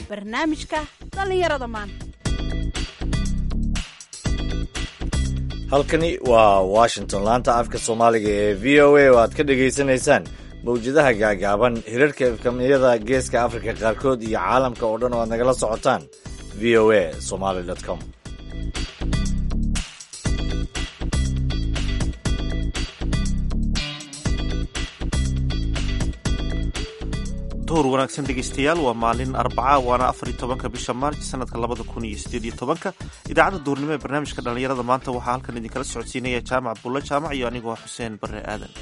barnaamijka dhallinyarada maanta halkani waa washington laanta afka soomaaliga ee v o a oo aad ka dhagaysanaysaan mawjadaha gaagaaban hirarka efkamiyada geeska afrika qaarkood iyo caalamka oo dhan oo aad nagala socotaan v o a somaly com duhur wanaagsan dhegaystayaal waa maalin arbaca waana afar iyo tobanka bisha maarj sanadka labada kun iyo sideed iyo tobanka idaacadda duhurnimo ee barnaamijka dhallinyarada maanta waxaa halkan idinkala socodsiinaya jaamac bulle jaamac iyo anigoo xuseen barre aadan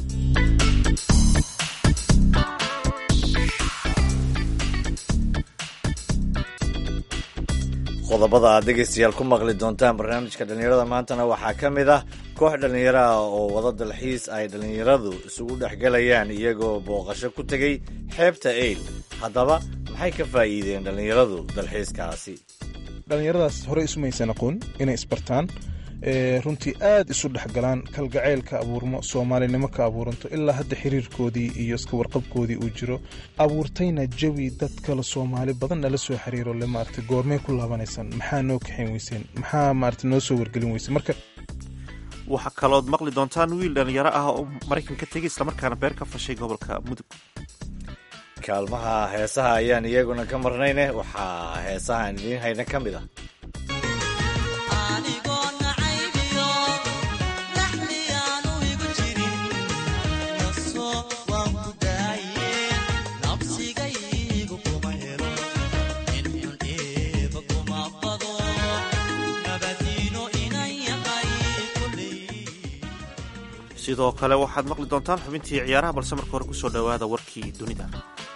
qodobada aad dhegaystayaal ku maqli doontaan barnaamijka dhallinyarada maantana waxaa ka mid ah koox dhallinyaro ah oo wada dalxiis ay dhallinyaradu isugu dhexgalayaan iyagoo booqasho ku tegay xeebta eyl haddaba maxay ka faa'iideen dhallinyaradu dalxiiskaasi dhallinyaradaas horey isumaysan aqoon inay isbartaan runtii aad isu dhexgalaan kalgacayl ka abuurmo soomaalinimo ka abuuranto ilaa hadda xiriirkoodii iyo iska warqabkoodii uu jiro abuurtayna jawi dad kale soomaali badan nala soo xiriiro le maarata goormay ku laabanaysaan maxaa noo kaxayn weyseen maxaa maarata noo soo wargelin weyseen marka waxaa kalood maqli doontaan wiil dhallinyaro ah oo maraykan ka tegay islamarkaana beer ka fashay gobolka mudug kaalmaha heesaha ayaan iyaguna ka marnayne waxaa heesahaan idiin hayna ka mid ah sidoo kale waxaad maqli doontaan xubintii ciyaaraha balse marka hore kusoo dhowaada warkii dunida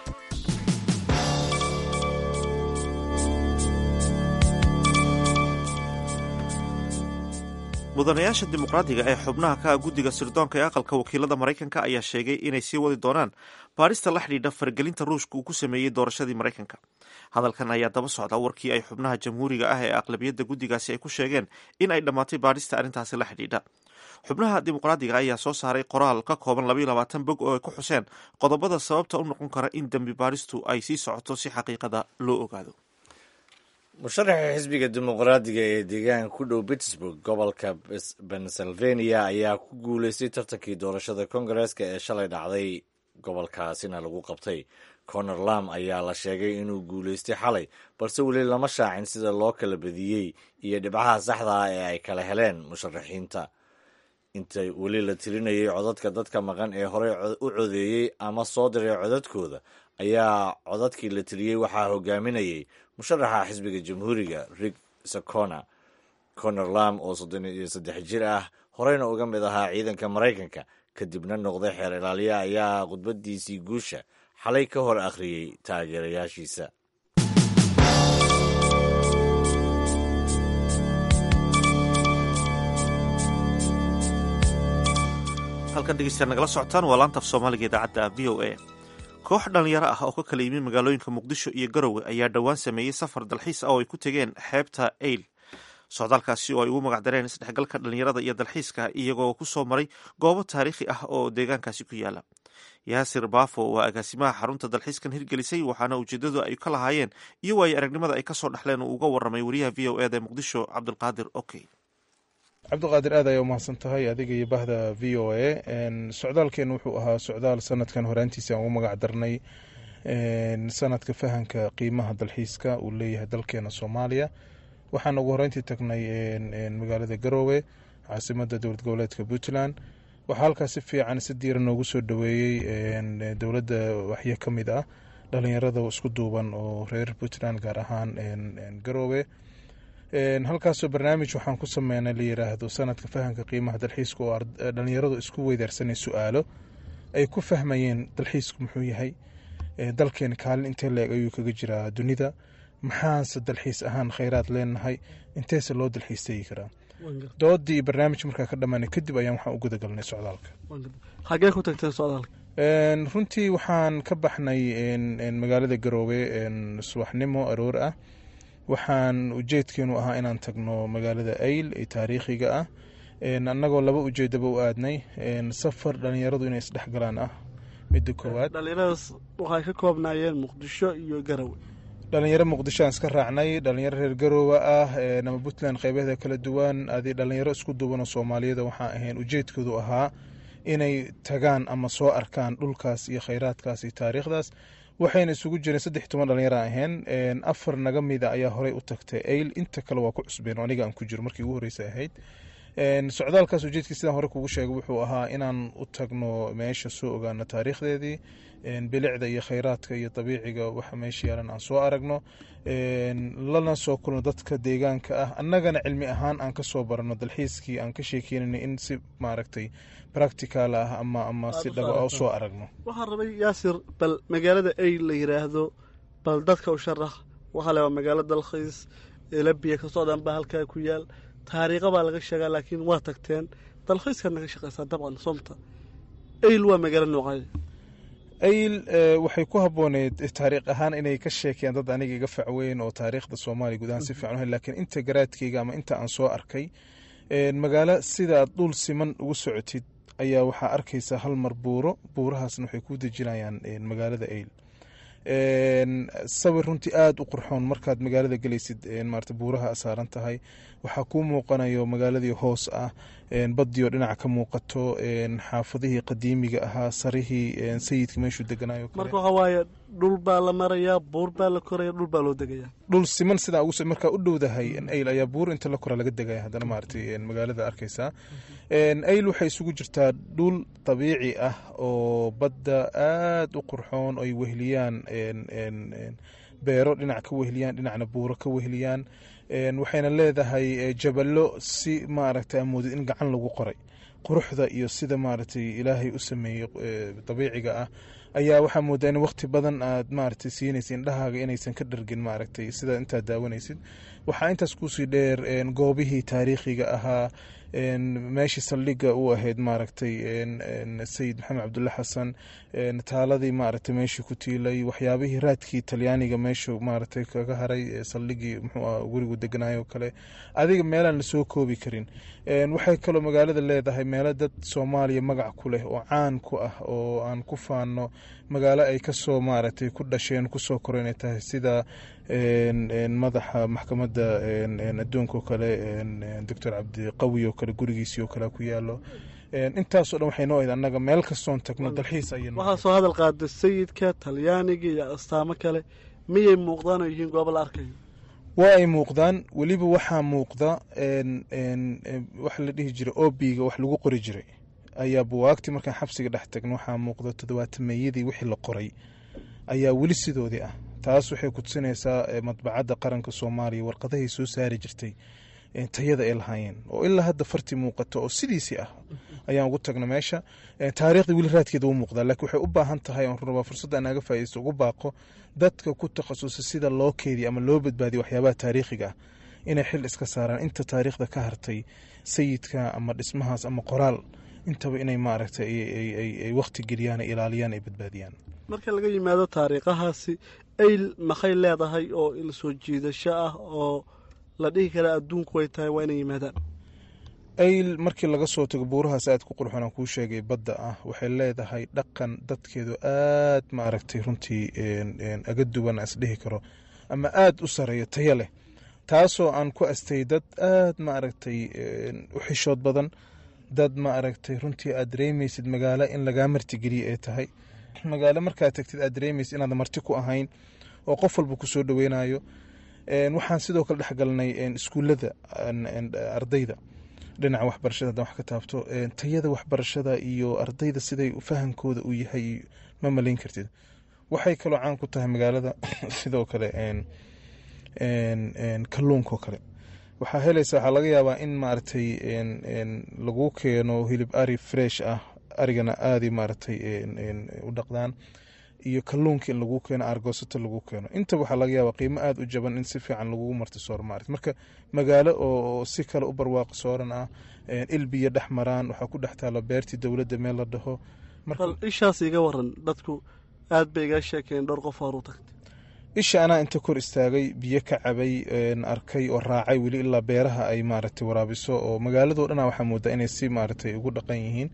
mudanayaasha dimuqraadiga ee xubnaha ka ah guddiga sirdoonka ee aqalka wakiilada maraykanka ayaa sheegay inay sii wadi doonaan baarista la xidhiidha faragelinta ruushka uu ku sameeyey doorashadii maraykanka hadalkan ayaa daba socda warkii ay xubnaha jamhuuriga ah ee aqlabiyadda guddigaasi ay ku sheegeen in ay dhammaatay baarista arrintaasi la xidhiidha xubnaha dimuqraadiga ayaa soo saaray qoraal ka kooban labaiyo labaatan bog oo ay ku xuseen qodobada sababta u noqon kara in dembi baaristu ay sii socoto si xaqiiqada loo ogaado musharaxa xisbiga dimuqraadiga ee deegaanka ku dhow pittsburg gobolka pennsylvania ayaa ku guuleystay tartankii doorashada kongareeska ee shalay dhacday gobolkaasina lagu qabtay conor lam ayaa la sheegay inuu guuleystay xalay balse weli lama shaacin sida loo kala badiyey iyo dhibcaha saxda ah ee ay kala heleen musharaxiinta inta weli la tirinayay codadka dadka maqan ee horey u codeeyey ama soo diray codadkooda ayaa codadkii la tiriyey waxaa hogaaminayay musharaxa xisbiga jamhuuriga rig sacona conor lam oo soddon iyo saddex jir ah horeyna uga mid ahaa ciidanka maraykanka kadibna noqday xeer ilaaliya ayaa khudbadiisii guusha xalay ka hor akhriyey taageerayaashiisa halkan dhegeystayaal nagala socotaan waa laanta af soomaaliga idaacadda v o a koox dhallinyaro ah oo ka kala yimid magaalooyinka muqdisho iyo garowe ayaa dhowaan sameeyey safar dalxiis ah oo ay ku tegeen xeebta eyl socdaalkaasi oo ay ugu magacdareen isdhexgalka dhallinyarada iyo dalxiiska iyagoo ku soo maray goobo taariikhi ah oo deegaankaasi ku yaala yaasir baafo waa agaasimaha xarunta dalxiiskan hirgelisay waxaana ujeedadu ay ka lahaayeen iyo waayo aragnimada ay kasoo dhexleen uu uga waramay wariyaha v o eda ee muqdisho cabdulqaadir okey cabdiqaadir aad ayaa umahadsan tahay adiga iyo bahda v o a socdaalkeen wuxuu ahaa socdaal sanadkan horaantiisa aan ugu magac darnay sanadka fahanka qiimaha dalxiiska uu leeyahay dalkeena soomaaliya waxaan ugu horeyntii tagnay magaalada garoowe caasimada dowlad goboleedka puntland waxaa halkaas si fiican si diira noogu soo dhaweeyey dowladda waxyo ka mid ah dhalinyarada isku duuban oo reer puntland gaar ahaan garoowe halkaasoo barnaamij waxaan ku sameynay la yiraahdo sanadka fahamka qiimaha dalxiiska oo dhalinyaradu isku weydaarsanay su-aalo ay ku fahmayeen dalxiisku muxuu yahay dalkeena kaalin intee leeg ayuu kaga jiraa dunida maxaase dalxiis ahaan kheyraad leenahay inteese loo dalxiis tegi karaa doodii iyo barnaamij markaa ka dhammaanay kadib ayaan waxaan u gudagalnay socdaalka xagee ku tagteen socdaalka runtii waxaan ka baxnay magaalada garoowe subaxnimo aroor ah waxaan ujeedkeenu ahaa inaan tagno magaalada ayl ee taariikhiga ah annagoo laba ujeedaba u aadnay safar dhalinyaradu inay isdhexgalaan ah midda koowaad dhalinyaradaas waxay ka koobnaayeen muqdisho iyo garowe dhalinyaro muqdishoaan iska raacnay dhalinyaro reer garoowa ah nama puntland qeybaheeda kala duwan adi dhalinyaro isku duwan oo soomaaliyada waxaa ahayn ujeedkoodu ahaa inay tagaan ama soo arkaan dhulkaas iyo kheyraadkaas iyo taariikhdaas waxayna isugu jireen saddex toban dhalinyaro ahayn afar naga mida ayaa horey u tagtay ayl inta kale waa ku cusbeen oo aniga aan ku jiro markii ugu horreysay ahayd socdaalkaas ujeedkii sidaan hore kugu sheegay wuxuu ahaa inaan u tagno meesha soo ogaano taariikhdeedii bilicda iyo kheyraadka iyo dabiiciga waxa meesha yaalan aan soo aragno lana soo kulno dadka deegaanka ah annagana cilmi ahaan aan kasoo barano dalxiiskii aan ka sheekeynana in si maaragtay practical ah ama ama si dhaba u soo aragno waxaan rabay yaasir bal magaalada ay la yiraahdo bal dadka u sharax waxaa le waa magaalo dalkhiis labiya kasoo dhan baa halkaa ku yaal taariikha baa laga sheegaa laakiin waa tagteen dalkhiiskaad naga shaqaysaa dabcan somta ayl waa magaalo noocay ayl waxay ku habooneyd taariikh ahaan inay ka sheekeen dad aniga iga facweyn oo taariikhda soomaaliya guud ahaan si fiican u laakiin inta garaadkeyga ama inta aan soo arkay magaalo sidaad dhul siman ugu socotid ayaa waxaa arkaysaa hal mar buuro buurahaasna waxay ku dejinayaan magaalada ayl sawir runtii aada u qurxoon markaad magaalada gelaysid maarata buuraha saaran tahay waxaa kuu muuqanayo magaaladii hoos ah badioo dhinaca ka muuqato xaafadihii qadiimiga ahaa sarihii sayidka meeshuu deganayo marka waxaa waaye dhul baa la marayaa buur baa la koraya dhul baa loo degayaa dhul siman sidaa ugu markaa u dhowdahay ayl ayaa buur inta la kora laga degaya haddana maaragtay magaalada arkaysaa ayl waxay isugu jirtaa dhul dabiici ah oo badda aada u qurxoon oy wehliyaan beero dhinac ka wehliyaan dhinacna buuro ka wehliyaan waxayna leedahay jaballo si maaragtay amoodid in gacan lagu qoray quruxda iyo sida maaragtay ilaahay u sameeyey dabiiciga ah ayaa waxaa moodaa in waqti badan aad maaragtay siinaysa indhahaaga inaysan ka dhargin maaragtay sida intaad daawanaysid waxaa intaas kusii dheer goobihii taariikhiga ahaa meeshii saldhiga u ahayd maaragtay sayid maxamed cabdulle xasan taaladii maaragtay meeshii ku tiilay waxyaabihii raadkii talyaaniga meeshu maaragtay kaga haray saldhigii muxuu gurigu deganaayo kale adiga meelaan lasoo koobi karin waxay kaloo magaalada leedahay meelo dad soomaaliya magac ku leh oo caan ku ah oo aan ku faano magaalo ay kasoo maaragtay ku dhasheen kusoo koreen ay tahay sida madaxa maxkamadda adduunka oo kale doctor cabdiqawi oo kale gurigiisii oo kale ku yaalo intaasoo dhan waxay noo ahayd annaga meel kastoon tagno dalxiis ayay waxaa soo hadal qaada sayidka talyaaniga iyo astaamo kale miyay muuqdaan oo yihiin goobo la arkayo waa ay muuqdaan weliba waxaa muuqda waxa la dhihi jiray obiga wax lagu qori jiray ayaa buwaagtii markaan xabsiga dhex tagno waxaa muuqda toddobaatameyadii wixii la qoray ayaa weli sidoodii ah taas waxay kutusinaysaa madbacadda qaranka soomaaliya warqadahay soo saari jirtay tayada ay lahaayeen oo ilaa hadda farti muuqato oo sidiisii ah ayaan ugu tagna meesha taariikhda weli raadkeeda u muuqdaa laakiin waxay u baahan tahay oon rabaa fursadda naaga faa'idaysto ugu baaqo dadka ku takhasusay sida loo keediyo ama loo badbaadiyo waxyaabaha taariikhiga ah inay xil iska saaraan inta taariikhda ka hartay sayidka ama dhismahaas ama qoraal intaba inay maaragtay ay waqti geliyaan ay ilaaliyaan ay badbaadiyaan marka laga yimaado taariikhahaasi ayl maxay leedahay oo il soo jiidasho ah oo la dhihi kara adduunku way tahay waa inay yimaadaan ayl markii laga soo tago buurahaas aad ku qurxoon aan kuu sheegay badda ah waxay leedahay dhaqan dadkeedu aad maaragtay runtii aga duwan isdhihi karo ama aada u sareeyo tayo leh taasoo aan ku astay dad aad maaragtay u xishood badan dad maaragtay runtii aad dareemaysid magaalo in lagaa martigeliye ee tahay magaalo markaad tagtid aad dareemaysid inaad marti ku ahayn oo qof walba kusoo dhaweynayo waxaan sidoo kale dhexgalnay iskuullada ardayda dhinaca waxbarashada hadan wax ka taabto tayada waxbarashada iyo ardayda siday fahamkooda uu yahay ma malayn kartid waxay kaloo caan ku tahay magaalada sidoo kale kalluunka oo kale waxaa helaysa waxaa laga yaabaa in maaragtay lagu keeno hilib ari fresh ah arigana aaday maaragtay u dhaqdaan iyo kalluunka in lagu keeno argoosato lagu keeno intaba waxaa laga yaabaa qiimo aada u jaban in si fiican lagugu marti sooro maarata marka magaalo oo si kale u barwaaqo sooran ah ilbiya dhex maraan waxaa ku dhex taalo beertii dowladda meel la dhaho bal ishaas iga waran dadku aad bay iga sheekeen dhowr qof horu tagtay isha anaa inta kor istaagay biyo ka cabay arkay oo raacay weli ilaa beeraha ay maaragtay waraabiso oo magaaladoo dhana waxaa moodaa inay si maaragtay ugu dhaqan yihiin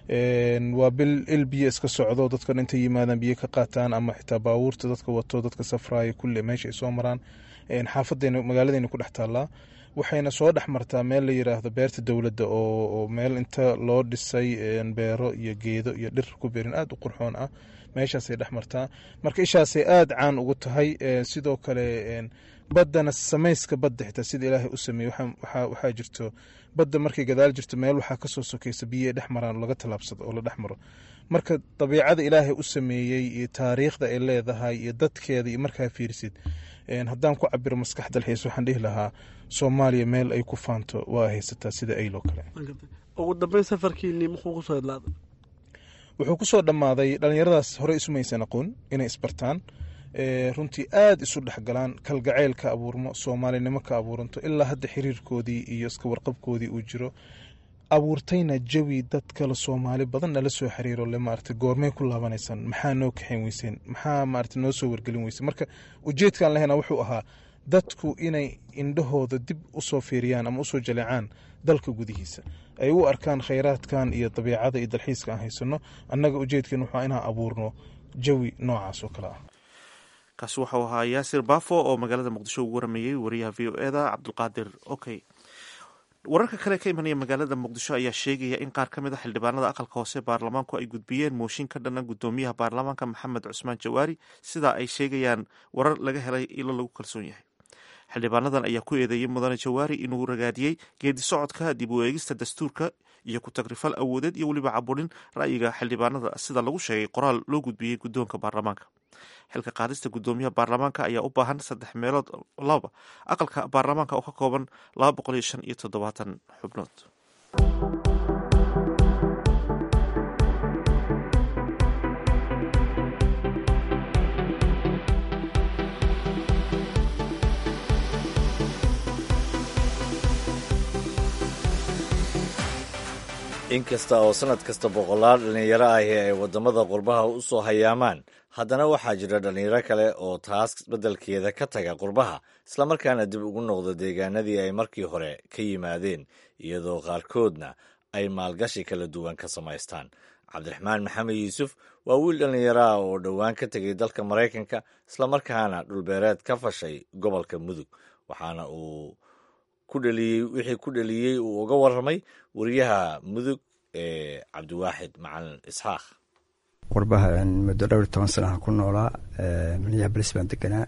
waa bil il biyo iska socdo dadkan intay yimaadaan biyo ka qaataan ama xitaa baabuurta dadka wato dadka safraayo kulle meesha ay soo maraan xaafadeena magaaladeyna ku dhex taallaa waxayna soo dhex martaa meel la yiraahdo beerta dowladda oo meel inta loo dhisay beero iyo geedo iyo dhir ku beerin aada u qurxoon ah meeshaasay dhex martaa marka ishaasay aada caan ugu tahay sidoo kale baddana samayska badda xitaa sida ilaahay u sameeyey waxaa jirto badda markay gadaal jirto meel waxaa kasoo sokeysa biyoay dhex maraan laga tallaabsado oo la dhex maro marka dabiicada ilaahay u sameeyey iyo taariikhda ay leedahay iyo dadkeeda iyo markaa fiirsid haddaan ku cabiro maskax dalxiis waxaan dhihi lahaa soomaaliya meel ay ku faanto waa haysataa sida ayloo kale ugu dambeyn safarkiinii muxuu kusoo idlaaday wuxuu kusoo dhammaaday dhallinyaradaas horey isumaysan aqoon inay isbartaan runtii aada isu dhexgalaan kalgacayl ka abuurmo soomaalinimo ka abuuranto ilaa hadda xiriirkoodii iyo iska warqabkoodii uu jiro abuurtayna jawi dad kale soomaali badan nala soo xiriiro le maarata goormay ku laabanaysaan maxaa noo kaxayn weyseen maxaa maarata noo soo wargelin weyseen marka ujeedkan lehena wuxuu ahaa dadku inay indhahooda dib usoo fiiriyaan ama usoo jaleecaan dalka gudihiisa ay u arkaan khayraadkan iyo dabiicada iyo dalxiiska aan haysano annaga ujeedkeen wuxuu inaan abuurno jawi noocaas oo kale ah kaasi waxau ahaa yaasir bafo oo magaalada muqdisho ugu warameeyey wariyaha v o eda cabdulqaadir okey wararka kale ka imanaya magaalada muqdisho ayaa sheegaya in qaar ka mid a xildhibaanada aqalka hoose baarlamaanku ay gudbiyeen mooshin ka dhana gudoomiyaha baarlamaanka maxamed cusmaan jawaari sidaa ay sheegayaan warar laga helay ilo lagu kalsoon yahay xildhibaanadan ayaa ku eedeeyey mudane jawaari inuu ragaadiyey geedi socodka dib u eegista dastuurka iyo ku tagrifal awoodeed iyo weliba caburin ra'yiga xildhibaanada sida lagu sheegay qoraal loo gudbiyey guddoonka baarlamaanka xilka qaadista guddoomiyaha baarlamaanka ayaa u baahan saddex meelood laba aqalka baarlamaanka oo ka kooban laba boqol iyo shan iyo toddobaatan xubnood inkasta oo sannad kasta boqolaal dhallinyaro ahi ay waddamada qurbaha u soo hayaamaan haddana waxaa jira dhallinyaro kale oo taas beddelkeeda ka taga qurbaha islamarkaana dib ugu noqda deegaanadii ay markii hore ka yimaadeen iyadoo qaarkoodna ay maalgashi kala duwan ka samaystaan cabdiraxmaan maxamed yuusuf waa wiil dhallinyaro ah oo dhowaan ka tegay dalka maraykanka islamarkaana dhulbeereed ka fashay gobolka mudug waxaana uu wixii ku dhaliyey uu uga warramay wariyaha mudug ee cabdiwaaxid macalin isxaaq qurbaha muddo dhowr iyo toban sanaha ku noolaa minneabolis baan deganaa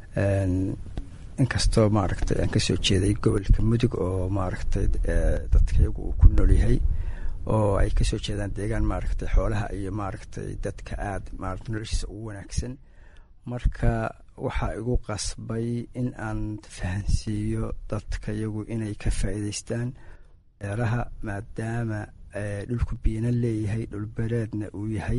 inkastoo maaragtay aan kasoo jeeday gobolka mudug oo maaragtay dadkayagu uu ku nool yahay oo ay kasoo jeedaan deegaan maaragtay xoolaha iyo maaragtay dadka aada maarata noloshiisa ugu wanaagsan marka waxaa igu qasbay in aan fahansiiyo dadka yagu inay ka faa'iidaystaan beeraha maadaama dhulku biina leeyahay dhulbereedna uu yahay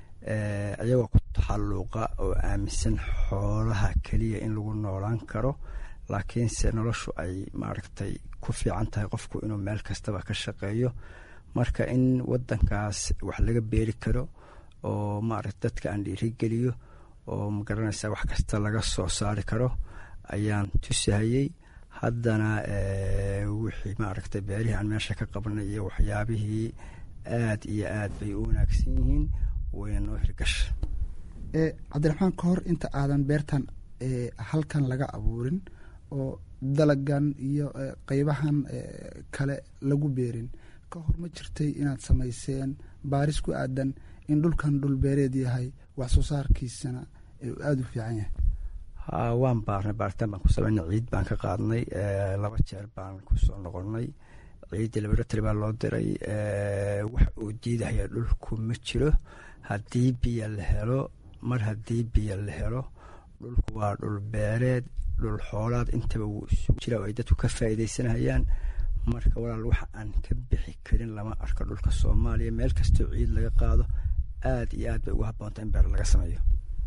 ayagoo ku taxalluuqa oo aaminsan xoolaha keliya in lagu noolaan karo laakiinse noloshu ay maaragtay ku fiican tahay qofku inuu meel kastaba ka shaqeeyo marka in wadankaas wax laga beeri karo oo maaragta dadka aan dhiirigeliyo oo magaranaysa wax kasta laga soo saari karo ayaan tusahayey haddana wixii maaragtay beerihii aan meesha ka qabanay iyo waxyaabihii aad iyo aad bay u wanaagsan yihiin wayna noo hirgasha cabdiraxmaan ka hor inta aadan beertan halkan laga abuurin oo dalagan iyo qeybahan kale lagu beerin ka hor ma jirtay inaad samayseen baaris ku aadan in dhulkan dhul beereed yahay wax soo saarkiisana aada u fiican yahay ha waan baarnay baaritaan baan ku samaynay ciid baan ka qaadnay laba jeer baan kusoo noqonnay ciiddii laboratory baa loo diray wax uu diidahaya dhulku ma jiro haddii biyo la helo mar haddii biyo la helo dhulku waa dhul beereed dhul xoolaad intaba wuu isugu jira oo ay dadku ka faa'iidaysanayaan marka walaal waxa aan ka bixi karin lama arko dhulka soomaaliya meel kastoo ciid laga qaado aada iyo aad bay ugu habboonta in beer laga sameeyo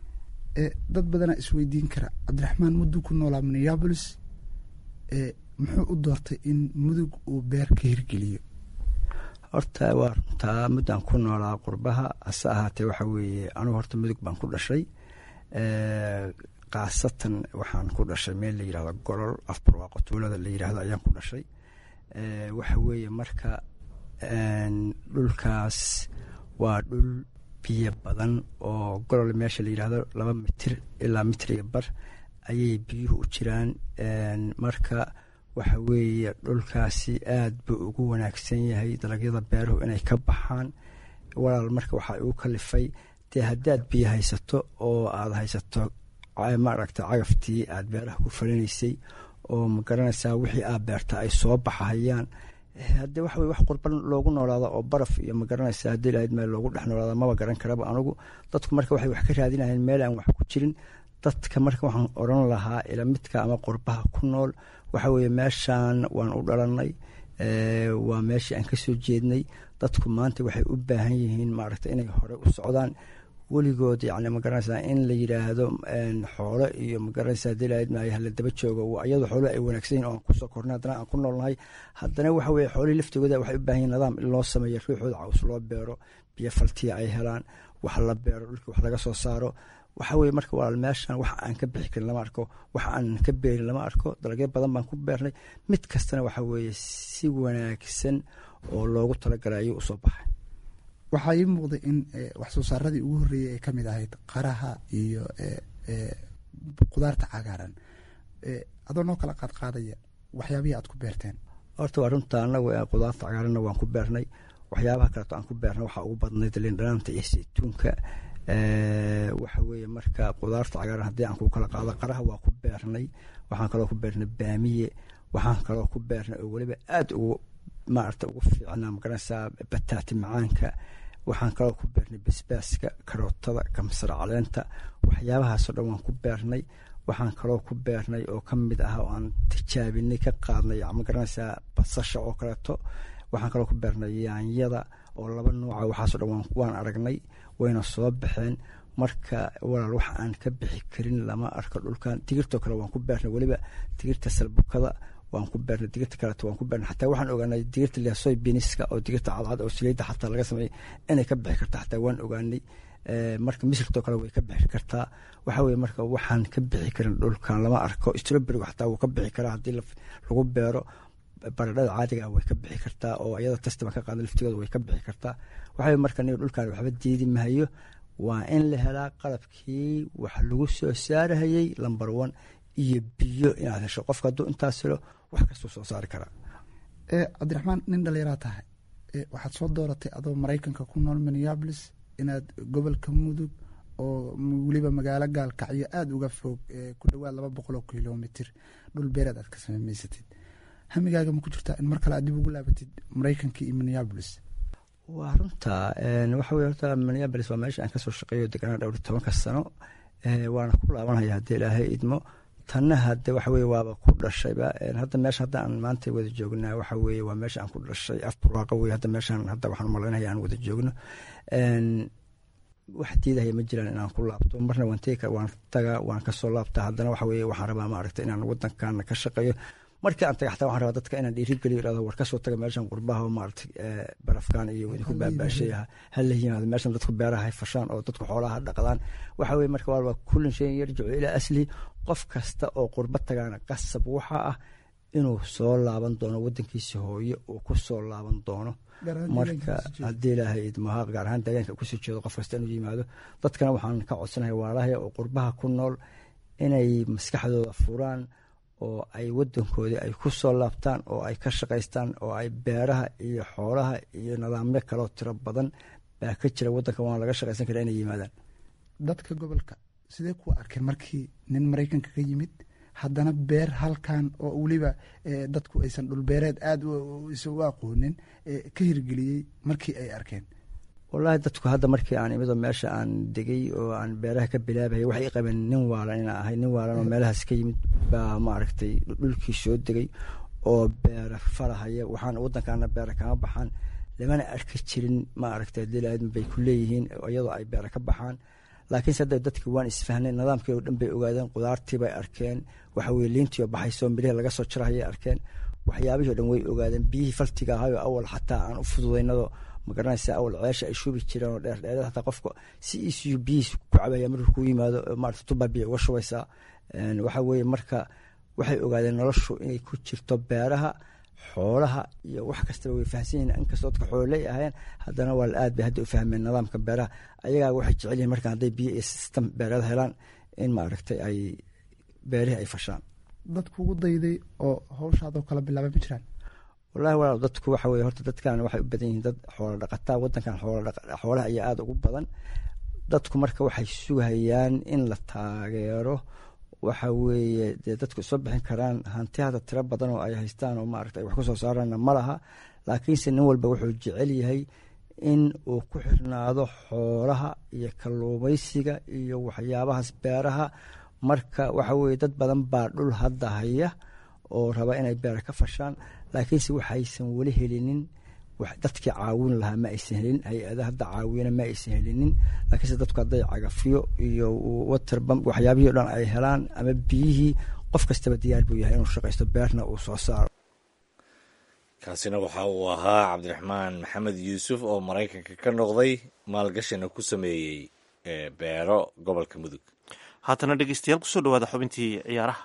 dad badanaa isweydiin kara cabdiraxmaan mudug ku noolaa minneabolis muxuu u doortay in mudug uu beer ka hirgeliyo horta waa runtaa muddaan ku noolaa qurbaha hase ahaatee waxa weeye anugu horta mudug baan ku dhashay khaasatan waxaan ku dhashay meel la yirahdo golol afbarwaaqo tuulada la yirahdo ayaan ku dhashay waxa weeye marka dhulkaas waa dhul biyo badan oo golol meesha la yirahdo laba mitir ilaa mitir iyo bar ayay biyuhu u jiraan marka waxa weeye dhulkaasi aad buu ugu wanaagsan yahay dalagyada beeruhu inay ka baxaan walaal marka waxaa igu kalifay dee haddaad biyo haysato oo aad haysato maaragta cagaftii aad beeraha ku falinaysay oo ma garanaysaa wixii aad beerta ay soo baxahayaan haddee waxa weye wax qurban loogu noolaado oo baraf iyo ma garanaysaa haddii lahayd meel loogu dhex noolaado maba garan karaba anugu dadku marka waxay wax ka raadinayeen meel aan wax ku jirin dadka marka waxaan odran lahaa ila midka ama qurbaha ku nool waxa weeye meeshaan waan u dhalanay waa meeshii aan kasoo jeednay dadku maanta waxay u baahan yihiin maaragta inay hore u socdaan weligood yani magaranaysaa in la yidhaahdo xoolo iyo magaranaysa hadii lahayd maayo hala daba joogo iyadoo xoolo ay wanaagsan yihin oo aan kusoo kornay haddana aan ku noolnahay haddana waxa weye xoolihii laftigooda waxay u baahan yihin nidaam in loo sameeyo ruuxooda caws loo beero biyo faltiya ay helaan wax la beero dhulkii wax laga soo saaro waxa weye marka walaal meeshan wax aan ka bixi karin lama arko wax aan ka beerin lama arko dalagyo badan baan ku beernay mid kastana waxa weeye si wanaagsan oo loogu talagalay ayuu usoo baxay waxaa ii muuqday in wax soo saaradii ugu horreeyey ay ka mid ahayd qaraha iyo qudaarta cagaaran adoo noo kala qaadqaadaya waxyaabihii aad ku beerteen horta waa runta anagu qudaarta cagaaranna waan ku beernay waxyaabaha kaleeto aan ku beernay waxaa ugu badnayd lindhanaanta iyo saytuunka waxa weeye marka qudaarta cagaaran haddii aan ku kala qaado qaraha waa ku beernay waxaan kaloo ku beernay baamiye waxaan kaloo ku beernay oo weliba aada ugu maarata ugu fiicnaa magaranaysaa bataati macaanka waxaan kaloo ku beernay basbaaska karootada kamsar caleenta waxyaabahaasoo dhan waan ku beernay waxaan kaloo ku beernay oo ka mid ah oo aan tijaabinay ka qaadnay magaranaysaa basasha oo kaleeto waxaan kaloo ku beernay yaanyada oo laba nooca waxaaso dhan waan aragnay wayna soo baxeen marka walaal wax aan ka bixi karin lama arko dhulkan digirtoo kale waan ku beernay weliba digirta salbukada waan ku beernay digirta kaleeto waan ku beernay xataa waxaan ogaanay digirta liasoy biniska oo digirta cadcad oo saliidda xataa laga sameeyey inay ka bixi karta xataa waan ogaanay marka misirtoo kale way ka bixi kartaa waxa weye marka waxaan ka bixi karin dhulkan lama arko stroberiga xataa wuu ka bixi karaa haddii lagu beero baradhada caadiga way ka bixi kartaa oo iyada testiban ka qaada laftigooda way ka bixi kartaa waxa marka niga dhulkan waxba diidi mahayo waa in la helaa qalabkii wax lagu soo saarahayey lamber one iyo biyo inaad hesho qofka hadduu intaas helo wax kastuu soo saari karaa cabdiraxmaan nin dhallinyaraa tahay waxaad soo dooratay adoo maraykanka ku nool minneabolis inaad gobolka mudug oo weliba magaalo gaalkacyo aada uga fog ku dhowaad laba boqoloo kilomitr dhul beereed aad ka sameysatid hamigaaga ma ku jirtaa in mar kale aad dib ugu laabatid maraykanka iyo minneabolis waa runta waxa weye horta minneabolis waa meesha aan kasoo shaqeeyo deganaa dhowr tobanka sano waana ku laabanaya haddii ilaahay idmo tanna hadde waxa weye waaba ku dhashayba hadda meesha hadda aan maanta wada joognaa waxa weye waa meesha aan ku dhashay afburwaaqo wey hadda meeshaan hadda waxaan umalaynaya aan wada joogno wax diidahaya ma jiraan inaan ku laabto marna waan tegi waan tagaa waan kasoo laabtaa haddana waxa weye waxaan rabaa maaragta inaan wadankaana ka shaqeeyo markii aan taga xataa waxaan rabaa dadka inaan dhiirigeliyo irahdo war kasoo taga meeshan qurbaha maaragtay barafkan iyo idinku baabaashay hala yimaado meeshan dadku beeraha hay fashaan oo dadku xoolaha dhaqdaan waxa weye marka waa kullin shayin yarjicu ilaa aslihi qof kasta oo qurba tagaana qasab waxa ah inuu soo laaban doono wadankiisa hooye uu ku soo laaban doono marka haddii ilaahay idmaha gaar ahaan deegaanka kusoo jeedo qof kasta inuu yimaado dadkana waxaan ka codsanaya waalahaya oo qurbaha ku nool inay maskaxdooda furaan oo ay wadankoodii ay ku soo laabtaan oo ay ka shaqaystaan oo ay beeraha iyo xoolaha iyo nidaamyo kaloo tiro badan baa ka jira wadanka waana laga shaqaysan kara inay yimaadaan dadka gobolka sidee ku arkeen markii nin maraykanka ka yimid haddana beer halkan oo weliba dadku aysan dhulbeereed aada isugu aqoonin ka hirgeliyey markii ay arkeen wallaahi dadku hadda markii aan imido meesha aan degay oo aan beeraha ka bilaabaya waxay qabeen nin waalan inaa ahay nin waalan oo meelahaas ka yimid baa maaragtay dhulkii soo degay oo beera falahaya waxaan wadankaana beera kama baxaan lamana arki jirin maaragtay dilaadma bay ku leeyihiin iyadoo ay beera ka baxaan laakiinse hadda dadki waan isfahnay nidaamkii oo dhan bay ogaadeen qudaartii bay arkeen waxa weye liintii oo baxayso mirihii laga soo jarahayay arkeen waxyaabihii o dhan way ogaadeen biyihii faltiga ahayo awal xataa aan u fududaynado magaranaysa awal ceesha ay shubi jireen oo dheerdheerada hataa qofka si iisiyo biyihiis ku cabaya markuu ku yimaado maarata tubaa biyo uga shubaysaa waxa weeye marka waxay ogaadeen noloshu inay ku jirto beeraha xoolaha iyo wax kastaba way fahamsan yihin inkastoo dadka xoololey ahayeen haddana waa aad bay hadda u fahmeen nidaamka beeraha ayagaa waxay jecel yihin marka hadday biyo iyo system beereed helaan in maaragtay ay beerihii ay fashaan dad kugu dayday oo hawshaadoo kala bilaabay ma jiraan wallahi walaal dadku waxa weye horta dadkan waxay u badan yihiin dad xoola dhaqataa wadankan xoolaha ayaa aada ugu badan dadku marka waxay sugayaan in la taageero waxa weeye dee dadku soo bixin karaan hanti hada tiro badan oo ay haystaan oo maarata ay wax ku soo saaraanna ma laha laakiinse nin walba wuxuu jecel yahay in uu ku xirnaado xoolaha iyo kalluumaysiga iyo waxyaabahaas beeraha marka waxa weye dad badan baa dhul hadda haya oo raba inay beera ka fashaan laakiinse waxaysan weli helinin dadkii caawin lahaa ma aysan helinin hay-ada hadda caawina ma aysan helinin laakiinse dadku hadday cagafyo iyo waterbam waxyaabihii o dhan ay helaan ama biyihii qof kastaba diyaar buu yahay inuu shaqaysto beerna uu soo saaro kaasina waxa uu ahaa cabdiraxmaan maxamed yuusuf oo maraykanka ka noqday maalgashina ku sameeyey beero gobolka mudug haatana dhegeystayaal kusoo dhawaada xubintii ciyaaraha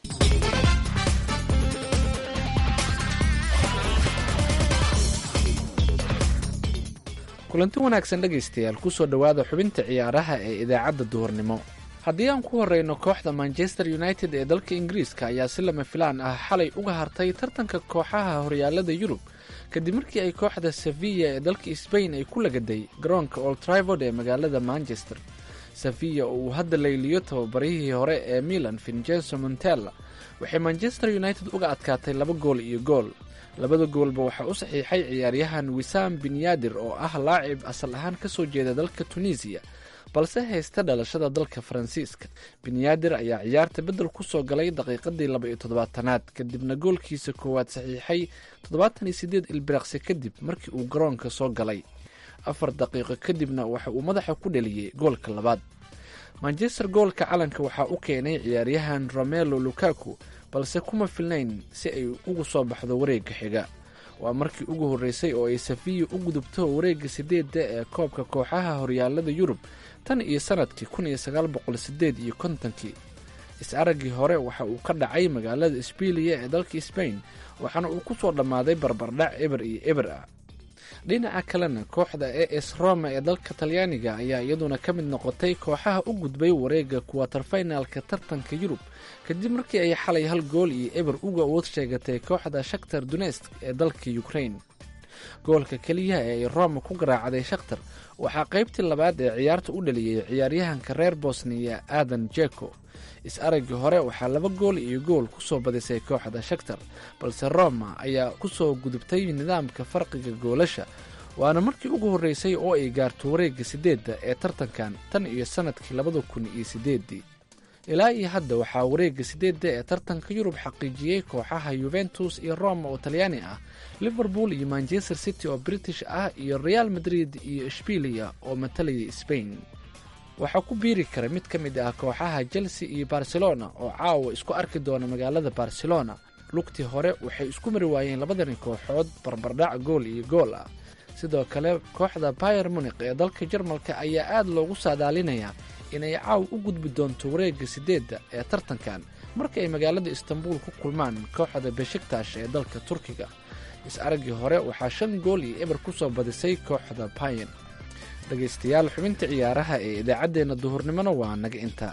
kulanti wanaagsan dhegaystayaal kusoo dhowaada xubinta ciyaaraha ee idaacadda duhurnimo haddii aan ku horreyno kooxda manchester united ee dalka ingiriiska ayaa si lama filaan ah xalay uga hartay tartanka kooxaha horyaalada yurub kadib markii ay kooxda sevilla ee dalka sbain ay ku lagaday garoonka old trivord ee magaalada manchester sevilla oo uu hadda layliyo tababarihii hore ee milan vincenzo montella waxay manchester united uga adkaatay laba gool iyo gool labada goolba waxaa u saxiixay ciyaaryahan wisaam binyadir oo ah laacib asal ahaan ka soo jeeda dalka tunisiya balse haysta dhalashada dalka faransiiska binyadir ayaa ciyaarta beddel kusoo galay daqiiqadii laba iyo toddobaatanaad kadibna goolkiisa koowaad saxiixay toddobaatan iyo sideed ilbiriqsi kadib markii uu garoonka soo galay afar daqiiqo kadibna waxa uu madaxa ku dheliyey goolka labaad manchester goolka calanka waxaa u keenay ciyaaryahan romelo lukaku balse kuma filnayn si ay ugu soo baxdo wareegga xiga waa markii ugu horreysay oo ay safiya u gudubto wareegga sideedda ee koobka kooxaha horyaalada yurub tan iyo sanadkii kun iyo sagaal boqol sideed iyo kontonkii is-araggii hore waxa uu ka dhacay magaalada isbiiliya ee dalka sbain waxaana uu ku soo dhammaaday barbardhac eber iyo eber ah dhinaca kalena kooxda e s roma ee dalka talyaaniga ayaa iyaduna ka mid noqotay kooxaha u gudbay wareegga kuwaterfinalka tartanka yurub kadib markii ay xalay hal gool iyo eber uga awood sheegatay kooxda shaktar dunesk ee dalka ukrain goolka keliyaha ee ay roma ku garaacday shakhtar waxaa qaybtii labaad ee ciyaarta u dhaliyey ciyaaryahanka reer bosniya aadan jeko is-araggii hore waxaa laba gool iyo gool kusoo badisay kooxda shaktar balse roma ayaa kusoo gudubtay nidaamka farqiga goolasha waana markii ugu horreysay oo ay gaarto wareegga sideedda ee tartankan tan iyo sanadkii labada kun iyo sideeddii ilaa iyo hadda waxaa wareegga sideedda ee tartanka yurub xaqiijiyey kooxaha yuventus iyo roma oo talyaani ah liverpool iyo manchester city oo british ah iyo real madrid iyo ishbiiliya oo matalaya sbain waxaa ku biiri kara mid ka mid ah kooxaha chelsea iyo barcelona oo caawa isku arki doona magaalada barcelona lugtii hore waxay isku mari waayeen labadani kooxood barbardhac gool iyo gool ah sidoo kale kooxda bayer munik ee dalka jarmalka ayaa aad loogu saadaalinayaa inay caaw u gudbi doonto wareegga sideedda ee tartankan marka ay magaalada istanbul ku kulmaan kooxda beshiktash ee dalka turkiga is-araggii hore waxaa shan gool iyo eber ku soo badisay kooxda bayen dhegaystayaal xubinta ciyaaraha ee idaacaddeenna duhurnimona waa naga intaa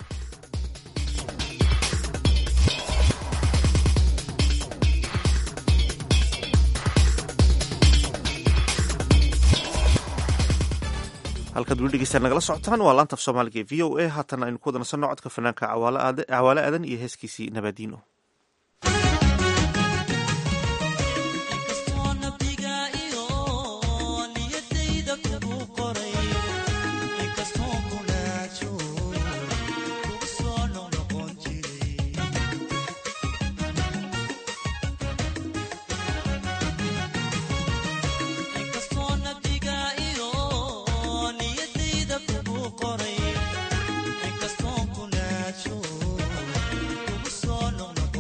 halkaad weli dhegeystaan nagala socotaan waa laanta af soomaaliga ee v o a haatan aynu ku wadanasanno codka fanaanka cawaale aadan iyo heeskiisii nabadiino Inkastoo ku naajo, kugu soo noqnoqon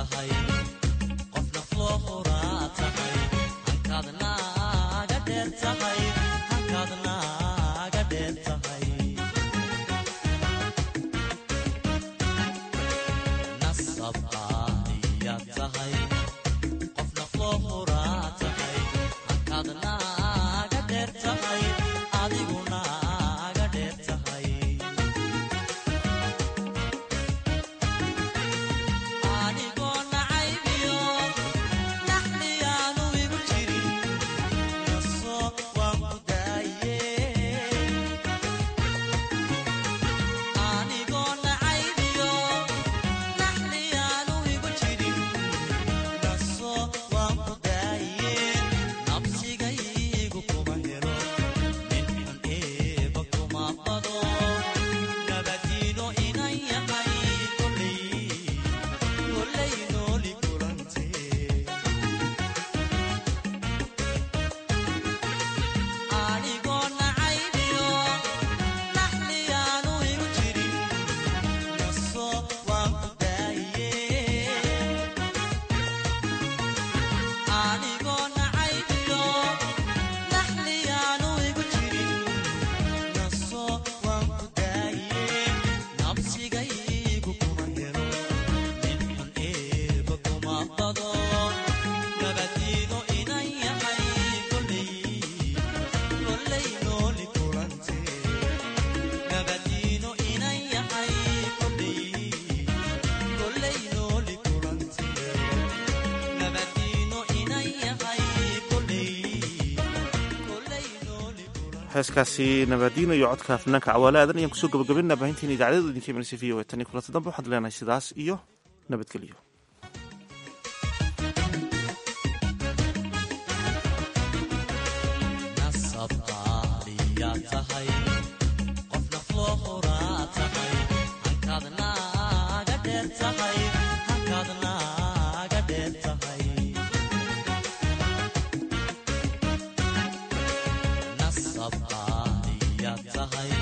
heeskaasi nabaadiino iyo codka fanaanka cawaale aadan ayaan kusoo gabagabinaa baahinteena idaacadada idinka imanaysa v o a tan iyo kulanta dambe waxaad leenahay sidaas iyo nabadgelyo tahay